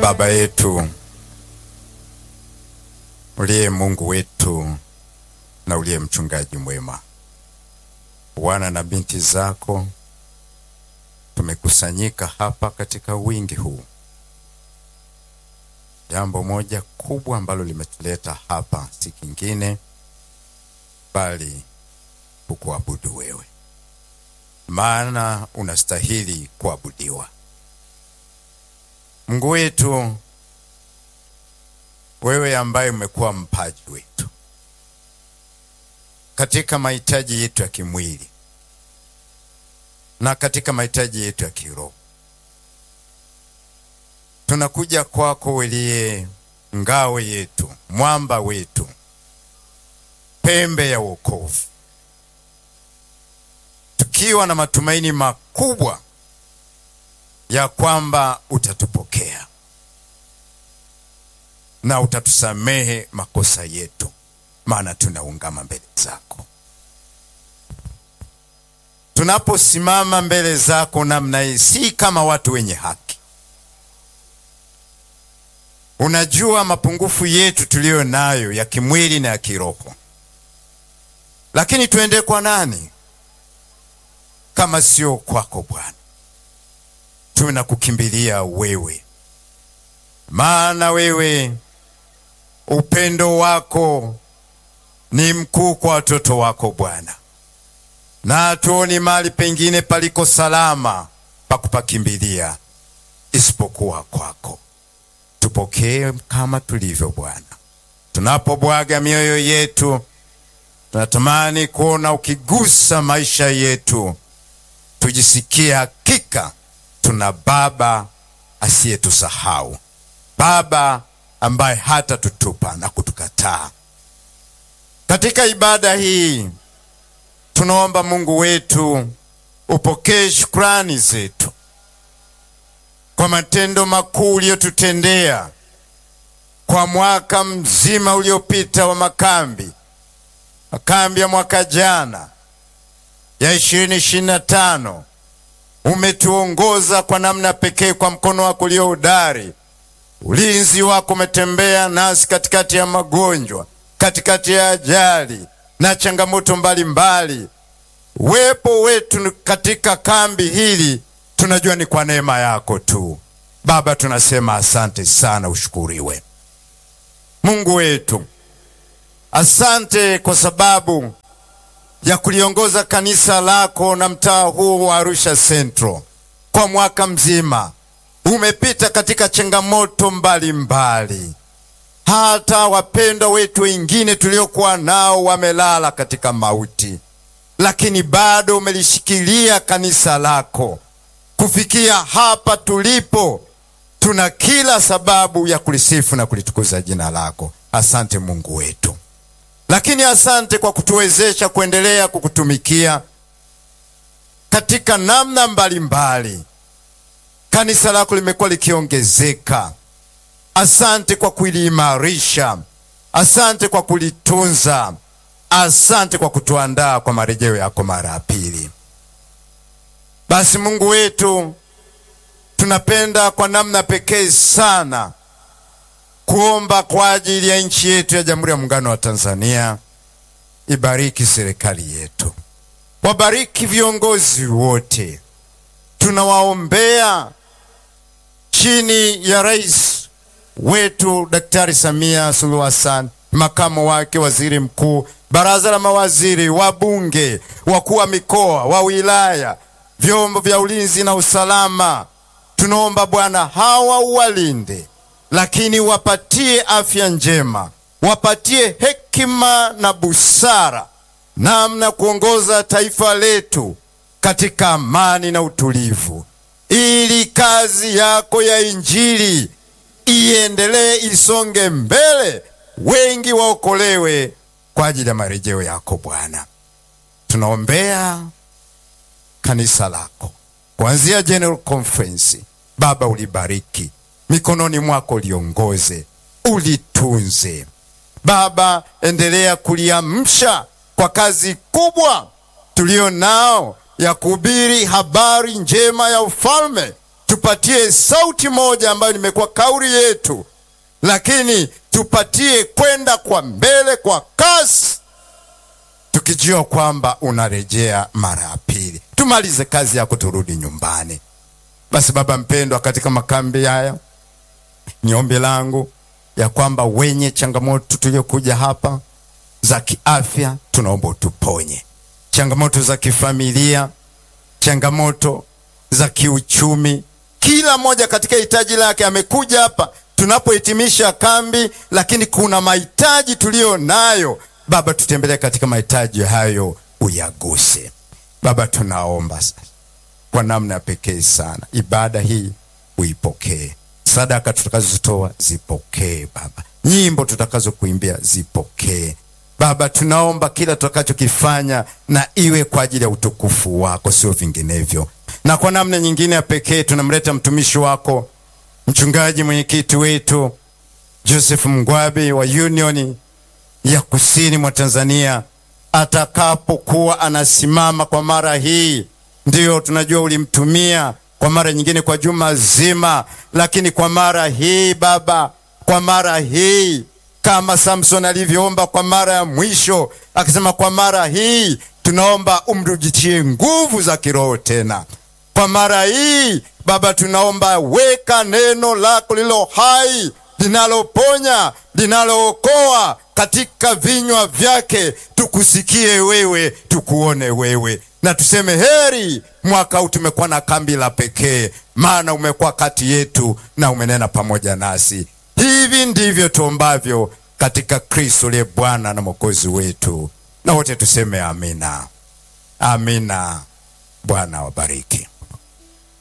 Baba yetu uliye Mungu wetu na uliye mchungaji mwema, wana na binti zako tumekusanyika hapa katika wingi huu. Jambo moja kubwa ambalo limetuleta hapa si kingine bali kukuabudu wewe, maana unastahili kuabudiwa. Mungu wetu, wewe ambaye umekuwa mpaji wetu katika mahitaji yetu ya kimwili na katika mahitaji yetu ya kiroho, tunakuja kwako uliye ngao yetu, mwamba wetu, pembe ya wokovu, tukiwa na matumaini makubwa ya kwamba utatupokea na utatusamehe makosa yetu, maana tunaungama mbele zako. Tunaposimama mbele zako namna hii, si kama watu wenye haki. Unajua mapungufu yetu tuliyo nayo ya kimwili na ya kiroho, lakini tuende kwa nani kama sio kwako Bwana? Tunakukimbilia wewe, maana wewe upendo wako ni mkuu kwa watoto wako Bwana, na hatuoni mahali pengine paliko salama pa kupakimbilia isipokuwa kwako. Tupokee kama tulivyo Bwana. Tunapobwaga mioyo yetu, tunatamani kuona ukigusa maisha yetu, tujisikie hakika tuna Baba asiyetusahau, Baba ambaye hata tutupa na kutukataa. Katika ibada hii tunaomba Mungu wetu upokee shukrani zetu kwa matendo makuu uliyotutendea kwa mwaka mzima uliopita wa makambi, makambi ya mwaka jana ya ishirini ishirini na tano. Umetuongoza kwa namna pekee kwa mkono wako ulio hodari. Ulinzi wako umetembea nasi katikati ya magonjwa, katikati ya ajali na changamoto mbalimbali. Uwepo wetu katika kambi hili tunajua ni kwa neema yako tu. Baba, tunasema asante sana, ushukuriwe Mungu wetu. Asante kwa sababu ya kuliongoza kanisa lako na mtaa huu wa Arusha Central kwa mwaka mzima. Umepita katika changamoto mbalimbali mbali. Hata wapendwa wetu wengine tuliokuwa nao wamelala katika mauti, lakini bado umelishikilia kanisa lako kufikia hapa tulipo. Tuna kila sababu ya kulisifu na kulitukuza jina lako. Asante Mungu wetu, lakini asante kwa kutuwezesha kuendelea kukutumikia katika namna mbalimbali mbali. Kanisa lako limekuwa likiongezeka. Asante kwa kuliimarisha, asante kwa kulitunza, asante kwa kutuandaa kwa marejeo yako mara ya pili. Basi Mungu wetu, tunapenda kwa namna pekee sana kuomba kwa ajili ya nchi yetu ya Jamhuri ya Muungano wa Tanzania. Ibariki serikali yetu, wabariki viongozi wote, tunawaombea chini ya rais wetu Daktari Samia Suluhu Hassan, makamu wake, waziri mkuu, baraza la mawaziri, wabunge, wakuu wa mikoa, wa wilaya, vyombo vya ulinzi na usalama. Tunaomba Bwana hawa uwalinde, lakini wapatie afya njema, wapatie hekima na busara, namna kuongoza taifa letu katika amani na utulivu, ili kazi yako ya Injili iendelee isonge mbele, wengi waokolewe kwa ajili ya marejeo yako Bwana. Tunaombea kanisa lako kuanzia General Conference. Baba, ulibariki mikononi mwako, liongoze, ulitunze. Baba, endelea kuliamsha kwa kazi kubwa tulio nao ya kuhubiri habari njema ya ufalme tupatie sauti moja ambayo nimekuwa kauli yetu, lakini tupatie kwenda kwa mbele kwa kasi, tukijua kwamba unarejea mara ya pili. Tumalize kazi yako, turudi nyumbani. Basi Baba mpendwa, katika makambi haya ni ombi langu ya kwamba wenye changamoto tuliokuja hapa za kiafya, tunaomba utuponye changamoto za kifamilia, changamoto za kiuchumi. Kila mmoja katika hitaji lake amekuja hapa tunapohitimisha kambi, lakini kuna mahitaji tuliyo nayo. Baba, tutembelee katika mahitaji hayo, uyaguse Baba. Tunaomba sasa kwa namna ya pekee sana, ibada hii uipokee, sadaka tutakazozitoa zipokee Baba, nyimbo tutakazokuimbia zipokee Baba, tunaomba kila tutakachokifanya na iwe kwa ajili ya utukufu wako, sio vinginevyo. Na kwa namna nyingine ya pekee tunamleta mtumishi wako mchungaji mwenyekiti wetu Joseph Mgwabi wa Union ya kusini mwa Tanzania, atakapokuwa anasimama kwa mara hii. Ndiyo tunajua ulimtumia kwa mara nyingine kwa juma zima, lakini kwa mara hii Baba, kwa mara hii kama Samson alivyoomba kwa mara ya mwisho, akisema kwa mara hii tunaomba umrudishie nguvu za kiroho tena. Kwa mara hii Baba, tunaomba weka neno lako lilo hai, linaloponya, linalookoa katika vinywa vyake, tukusikie wewe, tukuone wewe, na tuseme heri. Mwaka huu tumekuwa na kambi la pekee, maana umekuwa kati yetu na umenena pamoja nasi. Hivi ndivyo tuombavyo katika Kristo liye Bwana na Mwokozi wetu, na wote tuseme amina, amina. Bwana wabariki.